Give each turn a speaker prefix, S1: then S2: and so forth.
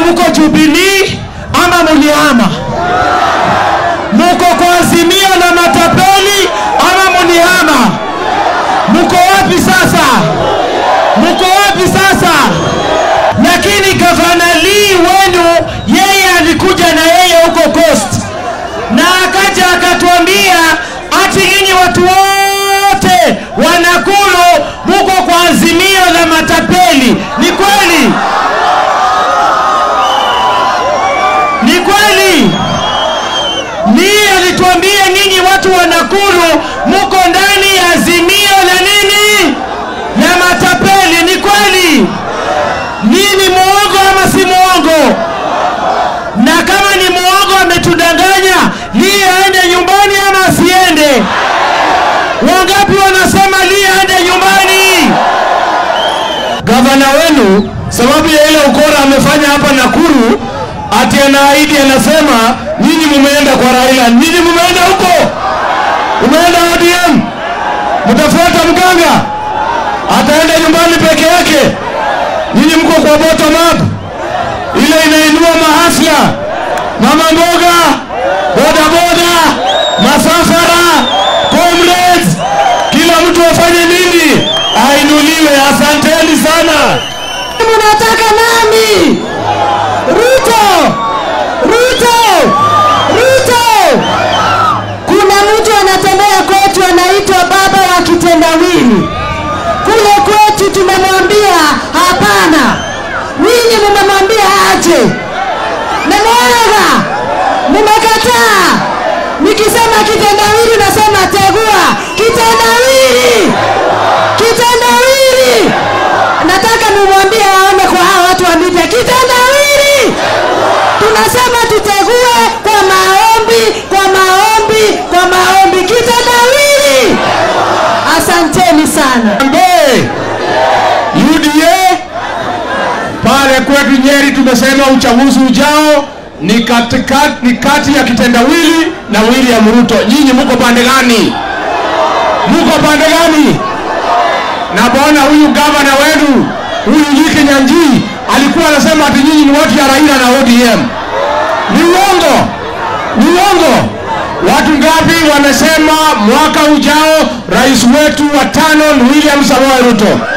S1: muko Jubilee ama mulihama? Muko kwa Azimio na matapeli ama mulihama? Muko wapi sasa? Muko wapi sasa? Lakini gavana Lee wenu, yeye alikuja na yeye huko Coast na akaja akatuambia ati nyinyi watu wote wanakulu muko kwa Azimio la matapeli. Ni kweli? Ni kweli? Lee alituambia nyinyi watu wa Nakuru muko ndani ya azimio la nini? La matapeli. Ni kweli? Lee ni muongo ama si muongo? Na kama ni muongo ametudanganya, Lee aende nyumbani ama asiende? Wangapi wanasema Lee aende nyumbani? Gavana wenu sababu ya ile ukora amefanya hapa Nakuru, ati anaahidi anasema, nyinyi mumeenda kwa Raila, nyinyi mumeenda huko, umeenda ODM, mtafuata mganga, ataenda nyumbani peke yake. Nyinyi mko kwa bottom up, ile inainua mahasla, mama mboga, boda boda, masafara, comrades, kila mtu afanye nini? Ainuliwe. Asanteni sana.
S2: Mnataka nani? Ruto! Ruto! Ruto! Kuna mtu anatembea kwetu anaitwa baba wa kitendawili. Kule kwetu tumemwambia hapana, ninyi mmemwambia aje. Nenega, mmekataa. Nikisema kitendawili nasema tegua kitendawili, kitendawili. Nataka nimwambie aone kwa hawa watu wa media kitendawili. Tunasema tutegue kwa maombi, kwa maombi, kwa maombi, kitendawili. Asanteni sana.
S1: Mbe UDA pale kwetu Nyeri tumesema uchaguzi ujao ni katika, ni kati ya kitendawili na William Ruto. Nyinyi muko pande gani? Muko pande gani? Na bwana huyu gavana wenu huyu Nyiki Nyanji alikuwa anasema ati nyinyi ni watu ya Raila na ODM. Ni uongo, ni uongo. Watu ngapi wamesema mwaka ujao rais wetu wa tano ni William Samoei Ruto?